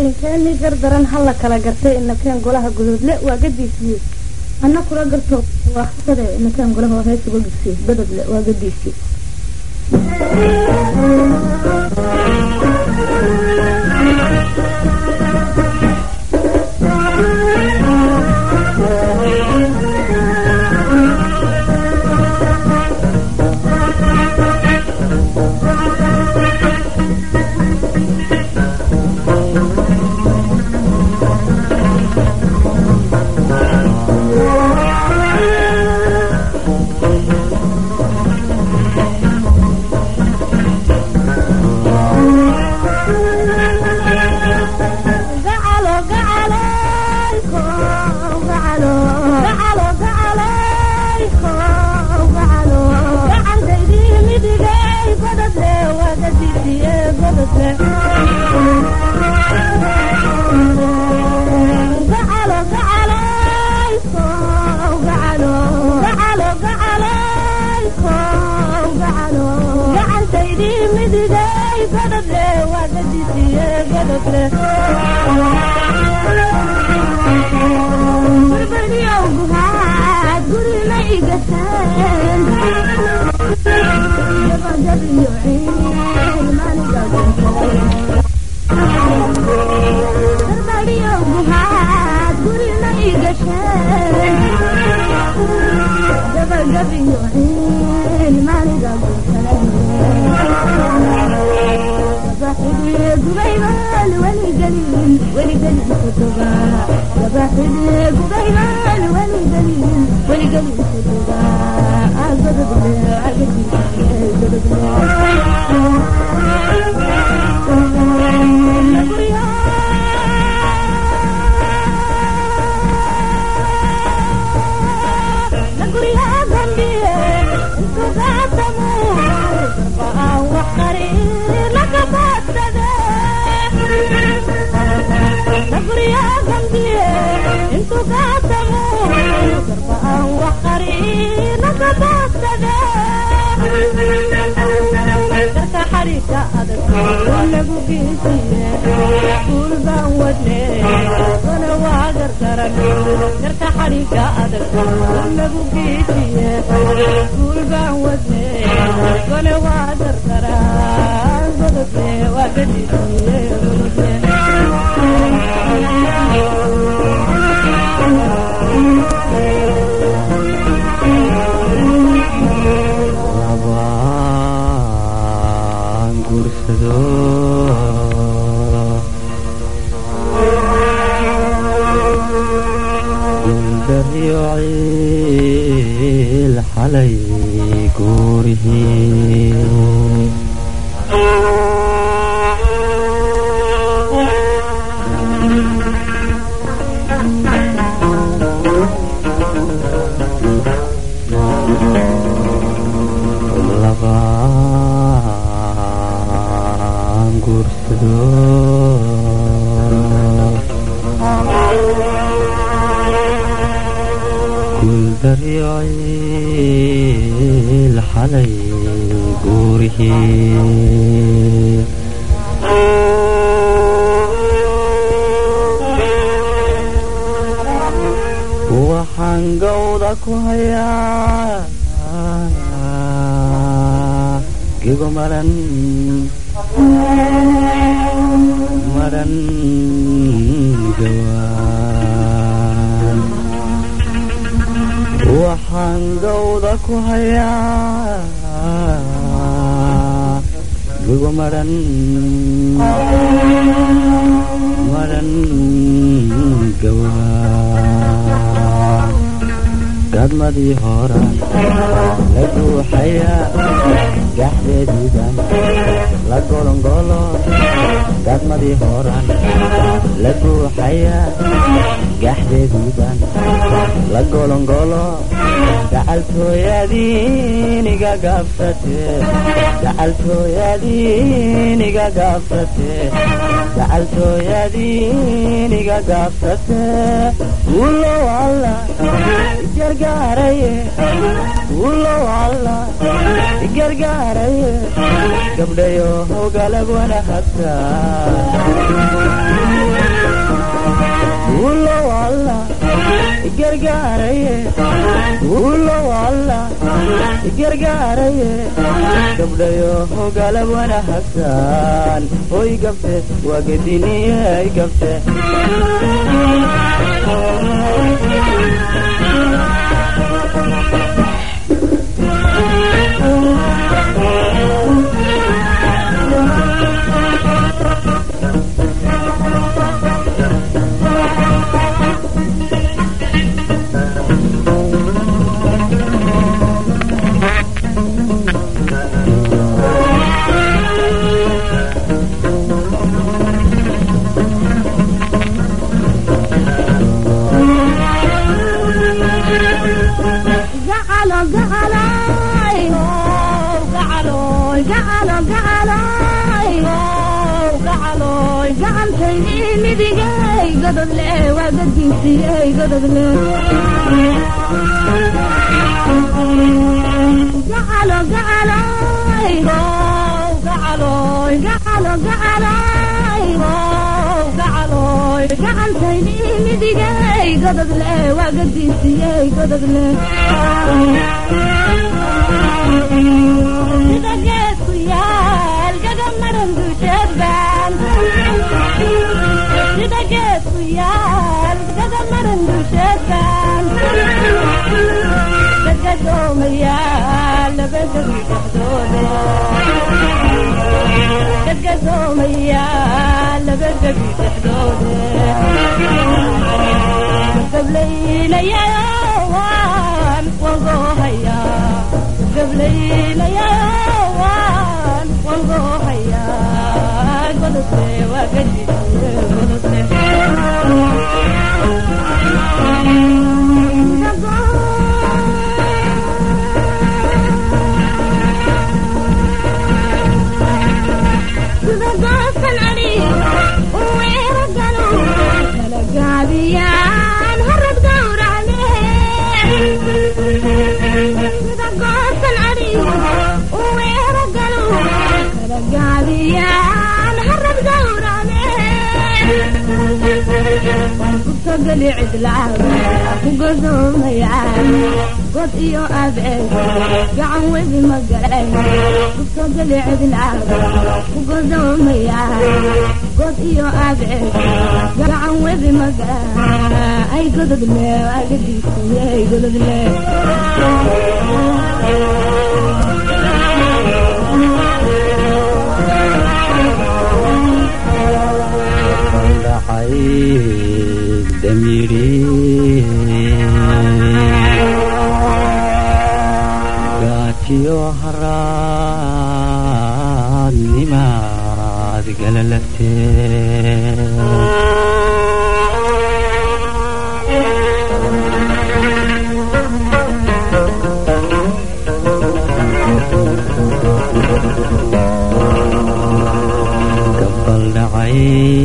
garinkeeni gardaran ha la kala gartay inakeen golaha gudoodle waa gadiisii anna kula garto waa khasade inakeen golaha heesiga gudsi gododle waa gadiisii gadmadii hora la guuxaya gaxdeediidan la golongolo gadmadii horan la guuxaya gaxdeediidan la golongolo gacaltooyadiiniga gaabsate gacaltooyadiiniga gaabsate gacaltooyadiiniga gaabsate ulow alla gargaaraye ulow alla gargaaraye gabdhayo hogalagwana hagtaa ulow alla gargaaraye gabdhayo galab wanaagsan hoy gabte waa gediniyay gabte gacantaydii midigay gododle waa gadiisiyey gododle gacalo gacaloy gacaloy gacalo gacaloy gacaloy gacantaydii midigay gododle waa gadiisiyey gododle sida geedku yaal gagamaran dusheedbaan sida geedku yaal gagamaran dusheedbaan gadgadoomayaa labadabi dhexdoode gadgadoomayaa labadabi dhexdoode gablaylayaan wangoohayaa gablaylayaan wangoohayaa gododle waa gadisiye gododle sidagoosan ani weeraganu kala gaabiyaan harad gawracne sidagoosan ani weeraganu kala gaabiyaan harad gawracne gubtogeli cidlaaga ku godoomayaan god iyo abeed gacan webi magalay gubtogeli cidlaaga ku godoomayaan god iyo abeed gacan webi magala ay gododle agadiisiyey gododle dhacay damiri gaajiyo haraad nimaad galalagtee gabal dhacay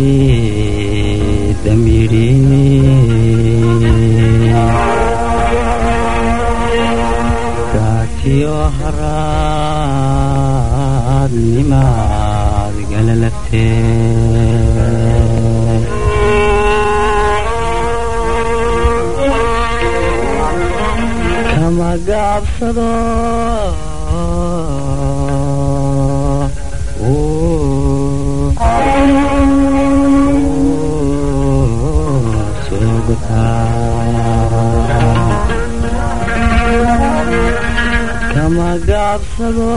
damiri gaajiyo haraad nimaad galalagtee kama gaabsado kama gaabsado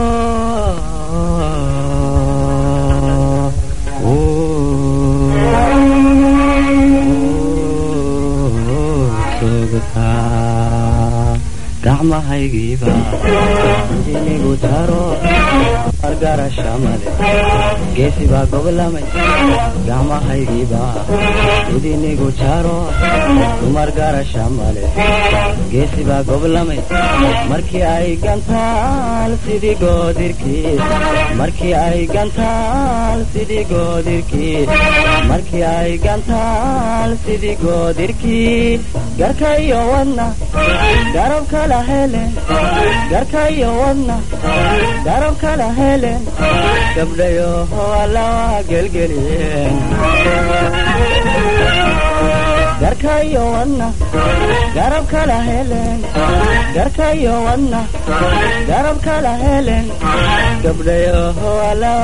gacmahaygiiba inigu taro margarashamale geesibaa goblamay gacmahaygiiba idinigu jaro dumar garashamale geesibaa goblamay markii ay gantaal sidii goodirkii markii ay gantaal sidii goodirkii markii ay gantaal sidii goodirkii garka iyo wadna garab kala helen garka iyo wadna garab kala helen gabdhayo allawa gelgeliyeen garka garkayo wadna garab kala helen garkayo wadna garab kala helen gabdhayoho ala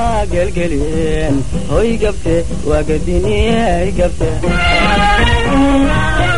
gelgelien hoy gabte waa gadiniyay gabte